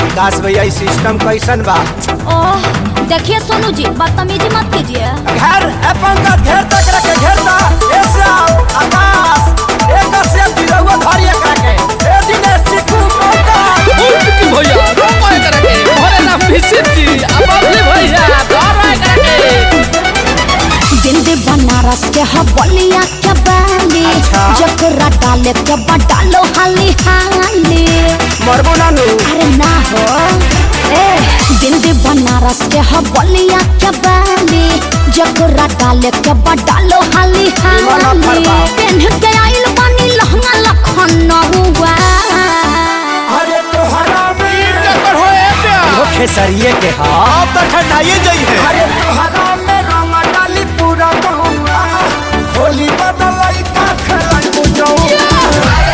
विकास भैया ई सिस्टम कैसन बा ओह देखिए सोनू जी बदतमीजी मत कीजिए घर अपन का घेर तक रखे घेरता ए श्याम आकाश एक से दिलवा धरी एकरा के ए दिनेश चिकू मौका की भैया रोको एकरा के भरे ना मिसिर जी अब अपने भैया धरो एकरा के बिंदी बनारस के हबलिया के बाली अच्छा। जकरा डाले के बडालो हाली हाली मरबो नानू अरे ना हो ए बिंदी बनारस के हबलिया के बाली जकरा डाले के बडालो हाली निमन हाली फरमाओ। पेन्ह के आइल बानी लहंगा लखनऊआ अरे तोहरा में कर हो ए प्यार वो खेसरिए के हां तो ठंडाइए जाई है अरे तोहरा में रंग डाली पूरा गहुआ होली बदलाई का खेलाई बुझौ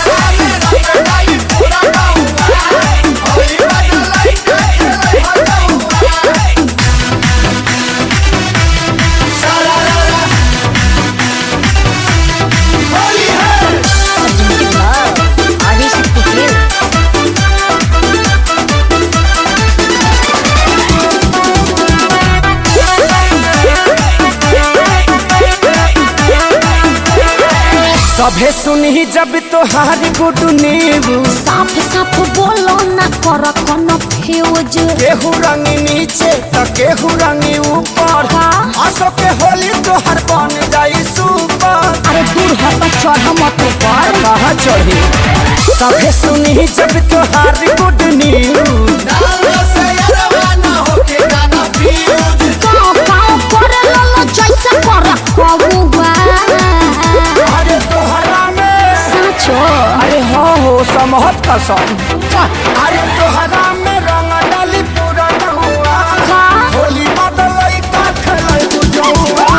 आगे से कुछ सभे सुनी जब तोहारी गुडू नीबू साफ साफ बोलो ना कर कोनो फ्यूज केहू रंग नीचे तो केहू रंग ऊपर हाँ। आसो के होली तोहर बन जाई सुपर अरे दूर हट चढ़ मत ऊपर कहाँ चढ़ी सभे सुनी जब तोहारी गुड न्यूज काओ काओ करे ललो जैसे कर कबुआ अरे तोहरा में साचो अरे हो हो समहत कसम अरे तोहरा में रंग डाली पूरा नहुआ का होली बदलई का खेलाई बुझौआ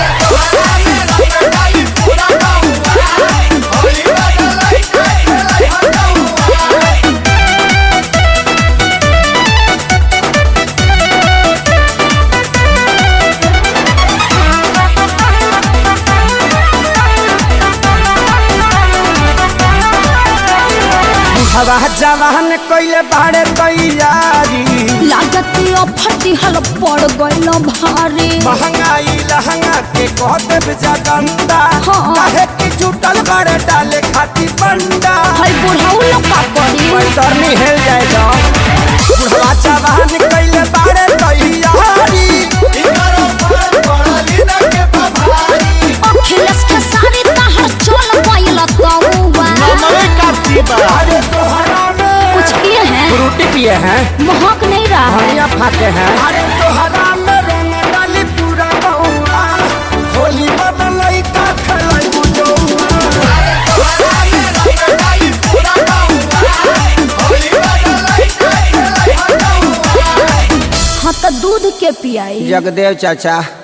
हवा जवान कइले बाड़े तैयारी लागत ओ फटी हल पड़ गइल भारी महंगाई लहंगा के कह देव जगंदा हाँ। काहे कि जुटल बाड़े डाले खाती बंडा हई बुढ़ाऊ लोग का करी पैतरनी हेल जाएगा बुढ़वा जवान कइले बाड़े तैयारी अखिलेश के सारी तहर चल गइल तौवा अरे तोहरा में कुछ किए हैं फ्रूटी पिए हैं महक नहीं रहा है धनिया फाते हैं अरे तोहरा में रंग डाली पूरा बहुआ होली बदलई का खेलाई बुझौआ हाँ तो दूध के पियाई जगदेव चाचा